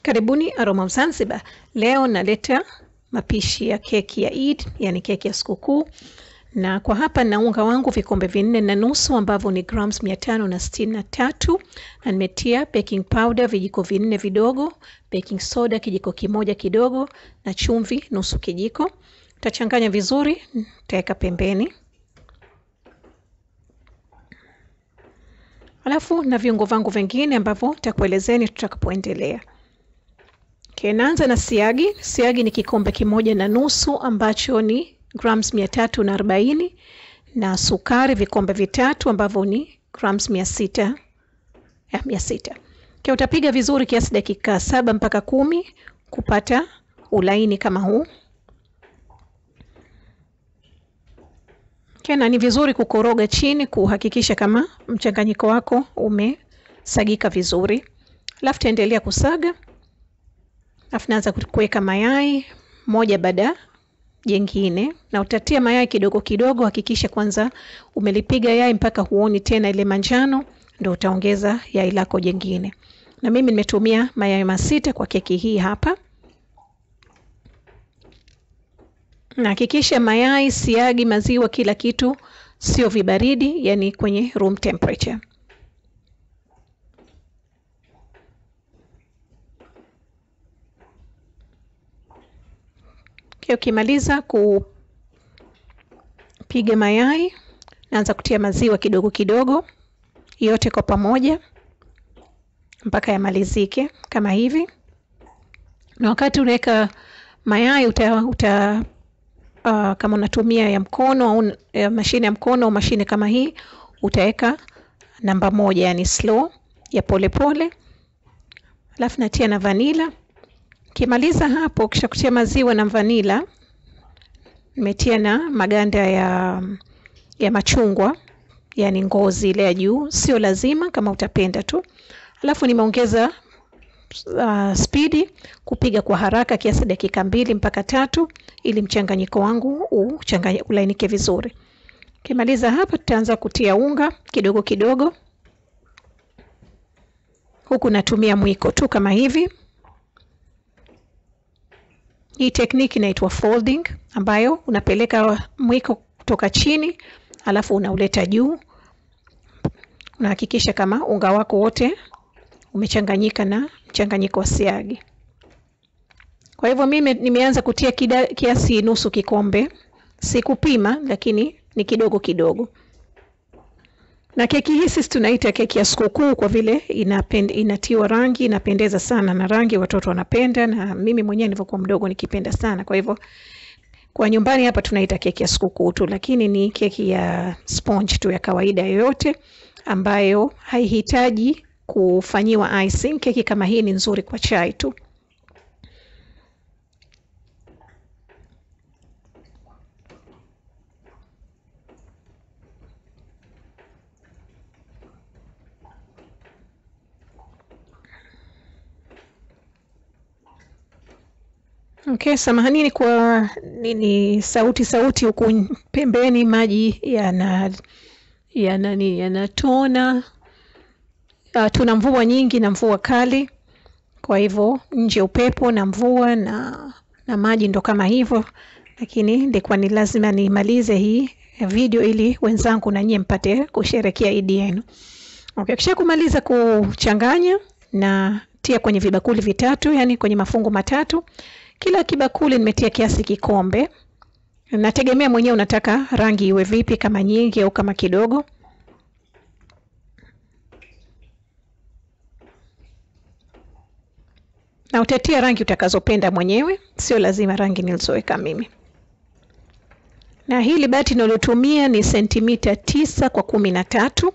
Karibuni Aroma Zanzibar. Leo naleta mapishi ya keki ya Eid, yani keki ya sikukuu, na kwa hapa na unga wangu vikombe vinne na nusu ambavyo ni grams mia tano na sitini na tatu na nimetia baking powder vijiko vinne vidogo, baking soda kijiko kimoja kidogo na chumvi nusu kijiko. Utachanganya vizuri, utaweka pembeni. Alafu na viungo vangu vingine ambavyo nitakuelezeni tutakapoendelea. Okay, naanza na siagi. Siagi ni kikombe kimoja na nusu ambacho ni grams mia tatu na arobaini na sukari vikombe vitatu ambavyo ni grams mia sita ya mia sita. Okay, utapiga vizuri kiasi dakika saba mpaka kumi kupata ulaini kama huu. Okay, na ni vizuri kukoroga chini kuhakikisha kama mchanganyiko wako umesagika vizuri. Alafu taendelea kusaga. Alafu naanza kuweka mayai moja baada jengine, na utatia mayai kidogo kidogo. Hakikisha kwanza umelipiga yai mpaka huoni tena ile manjano, ndio utaongeza yai lako jengine. Na mimi nimetumia mayai masita kwa keki hii hapa. Na hakikisha mayai, siagi, maziwa, kila kitu sio vibaridi, yani kwenye room temperature. Ukimaliza kupiga mayai, naanza kutia maziwa kidogo kidogo, yote kwa pamoja mpaka yamalizike kama hivi. Na wakati unaweka mayai uta, uta uh, kama unatumia ya mkono au ya mashine ya mkono au mashine kama hii, utaweka namba moja, yani slow ya polepole, alafu natia na vanila Ukimaliza hapo, kisha kutia maziwa na vanila, nimetia na maganda ya, ya machungwa, yani ngozi ile ya juu, sio lazima, kama utapenda tu. Alafu nimeongeza uh, spidi kupiga kwa haraka kiasi dakika mbili mpaka tatu, ili mchanganyiko wangu uchanganye ulainike vizuri. Ukimaliza hapa, tutaanza kutia unga kidogo kidogo, huku natumia mwiko tu kama hivi. Hii tekniki inaitwa folding, ambayo unapeleka mwiko kutoka chini alafu unauleta juu. Unahakikisha kama unga wako wote umechanganyika na mchanganyiko wa siagi. Kwa hivyo mimi nimeanza kutia kida, kiasi nusu kikombe, sikupima, lakini ni kidogo kidogo. Na keki hii sisi tunaita keki ya sikukuu kwa vile inapend, inatiwa rangi, inapendeza sana na rangi watoto wanapenda, na mimi mwenyewe nilivyokuwa mdogo nikipenda sana. Kwa hivyo kwa nyumbani hapa tunaita keki ya sikukuu tu, lakini ni keki ya sponge tu ya kawaida yoyote ambayo haihitaji kufanyiwa icing. Keki kama hii ni nzuri kwa chai tu. Okay, samahanini kwa nini sauti sauti huku pembeni, maji yana yana nini yanatona. Uh, tuna mvua nyingi na mvua kali, kwa hivyo nje upepo na mvua na na maji ndo kama hivyo, lakini ndikuwa ni lazima nimalize hii video ili wenzangu na nyie mpate kusherekea Idi yenu. Okay, kisha kumaliza kuchanganya na tia kwenye vibakuli vitatu, yani kwenye mafungu matatu kila kibakuli nimetia kiasi kikombe. Nategemea mwenyewe unataka rangi iwe vipi, kama nyingi au kama kidogo. Na utatia rangi utakazopenda mwenyewe, sio lazima rangi nilizoweka mimi. Na hili bati nalotumia ni sentimita tisa kwa kumi na tatu.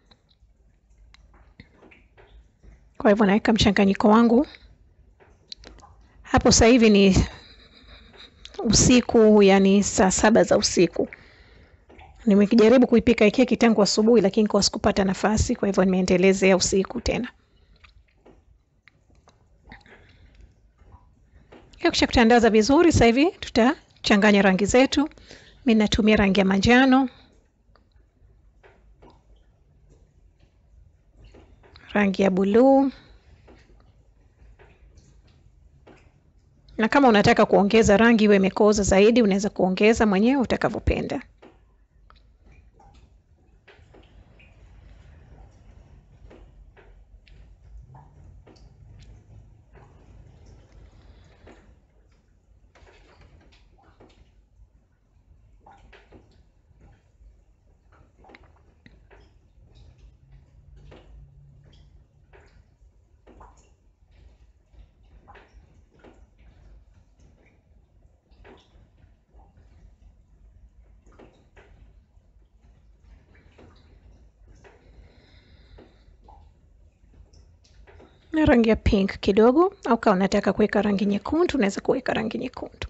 Kwa hivyo naweka mchanganyiko wangu hapo sasa hivi ni usiku, yani saa saba za usiku. Nimejaribu kuipika keki tangu asubuhi, lakini kwa sikupata nafasi, kwa hivyo nimeendelezea usiku tena. Kisha kutandaza vizuri, sasa hivi tutachanganya rangi zetu. Mimi natumia rangi ya manjano, rangi ya buluu na kama unataka kuongeza rangi iwe imekoza zaidi, unaweza kuongeza mwenyewe utakavyopenda. na rangi ya pink kidogo, au kama unataka kuweka rangi nyekundu unaweza kuweka rangi nyekundu.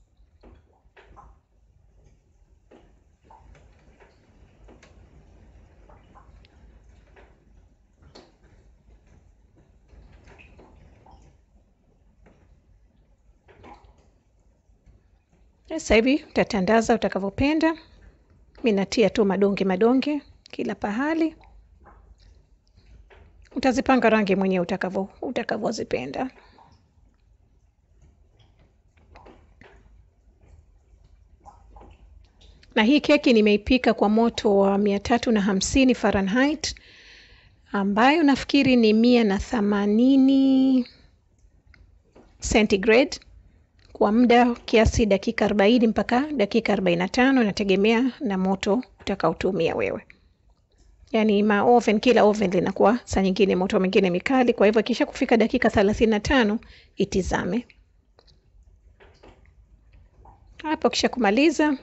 Sasa hivi utatandaza utakavyopenda. Mimi natia tu madonge madonge kila pahali utazipanga rangi mwenyewe utakavyo utakavyozipenda. Na hii keki nimeipika kwa moto wa mia tatu na hamsini Fahrenheit ambayo nafikiri ni mia na themanini centigrade kwa muda kiasi dakika arobaini mpaka dakika arobaini na tano inategemea na moto utakaotumia wewe. Yaani ma oven, kila oven linakuwa saa nyingine moto mwingine mikali, kwa hivyo kisha kufika dakika thelathini na tano itizame hapo. Kisha kumaliza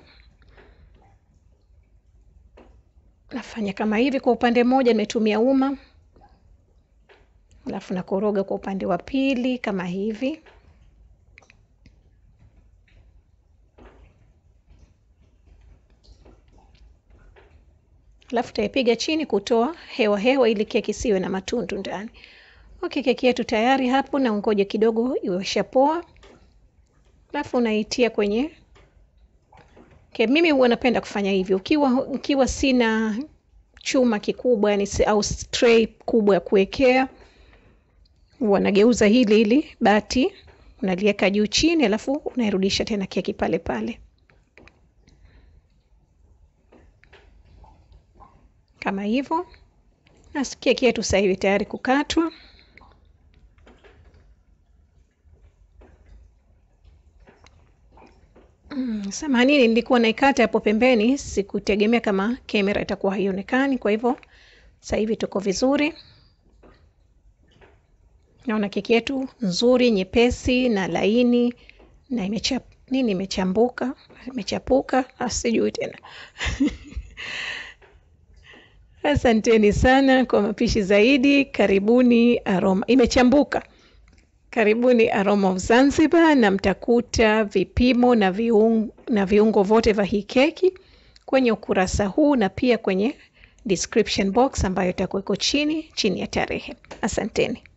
nafanya kama hivi. Kwa upande mmoja nimetumia uma, alafu nakoroga kwa upande wa pili kama hivi. Alafu taipiga chini kutoa hewa hewa ili keki isiwe na matundu ndani. Okay, keki yetu tayari hapo, na ungoje kidogo iwesha poa, alafu unaitia kwenye okay. Mimi huwa napenda kufanya hivyo ukiwa ukiwa sina chuma kikubwa yani, au tray kubwa ya kuwekea, huwa nageuza hili hili bati unaliweka juu chini, alafu unairudisha tena keki pale pale kama hivyo. Na keki yetu sasa hivi tayari kukatwa. Mm, samahani nilikuwa naikata hapo pembeni, sikutegemea kama kamera itakuwa haionekani. Kwa hivyo sasa hivi tuko vizuri. Naona keki yetu nzuri, nyepesi na laini na imechap nini, imechambuka, imechapuka, asijui tena Asanteni sana kwa mapishi zaidi. Karibuni Aroma, imechambuka. Karibuni Aroma of Zanzibar, na mtakuta vipimo na viungo, na viungo vyote vya hii keki kwenye ukurasa huu na pia kwenye description box ambayo itakuweko chini chini ya tarehe. Asanteni.